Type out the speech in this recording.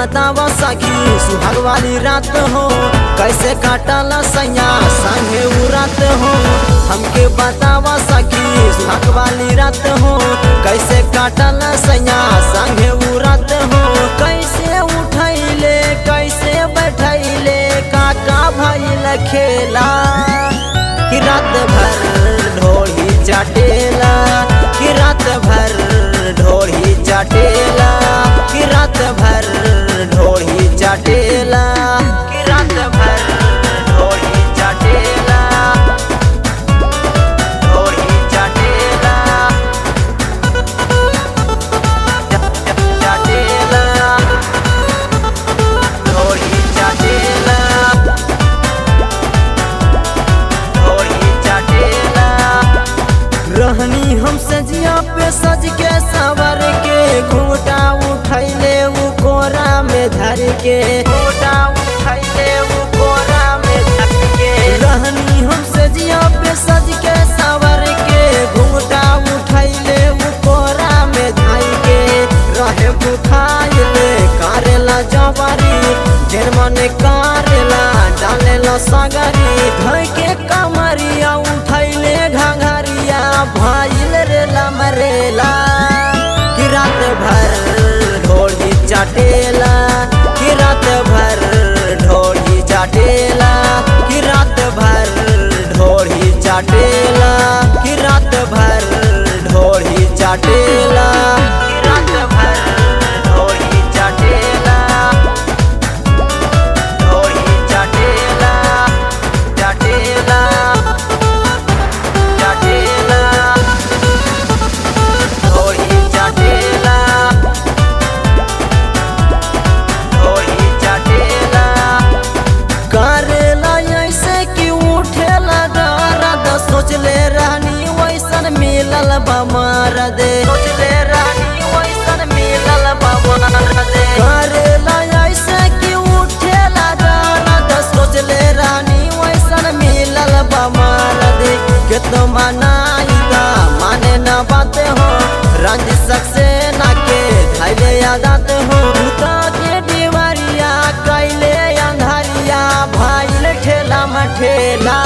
बतावा सखी सुहाग वाली रात हो कैसे काटला सैया संगे उ रात हो हमके बतावा सखी सुहाग वाली रात हो कैसे काटला सैया संगे उ रात हो कैसे उठैले कैसे बैठैले काका भइल खेला कि रात भर ढोली चाटेला कि रात भर ढोली चाटेला कि रात भर ढोली चाटेला कि रात भर ढोली चाटेला ढोली चाटेला चाटेला ढोली चाटेला ढोली चाटेला रहनी हम सजिया पे सज के सवर के घूटा उठैले उ कोरा में धर के घूटा उठैले उ कोरा में धर के रहनी हम सजिया पे सज के सवर के घूटा उठैले उ कोरा में धर के रहे बुखाइले कारेला जवारी जेन मने कारेला डालेला सगरी धोई के कमरिया उठैले घंघरिया भाईल रेला मरेला कि रात भर ढोली चाटेला कि रात भर ढोली चाटेला कि रात भर ढोली चाटेला कि रात भर ढोली चाटेला कि रात भर ढोली चाटेला ढोली चाटेला चाटेला चाटेला ढोली चाटेला ढोली चाटेला करेला ऐसे कि उठेला दर्द सोचले रहनी वैसन मिलल बमर दे सोचले रहनी वैसन मिलल बमर दे करेला ऐसे कि उठेला दर्द सोचले रहनी वैसन मिलल बमर दे केतो मनाई दा माने न बात हो रंज सक्सेना के धैले यादात हो भूता के दीवारिया कैले अंधारिया भाईल ठेला मठेला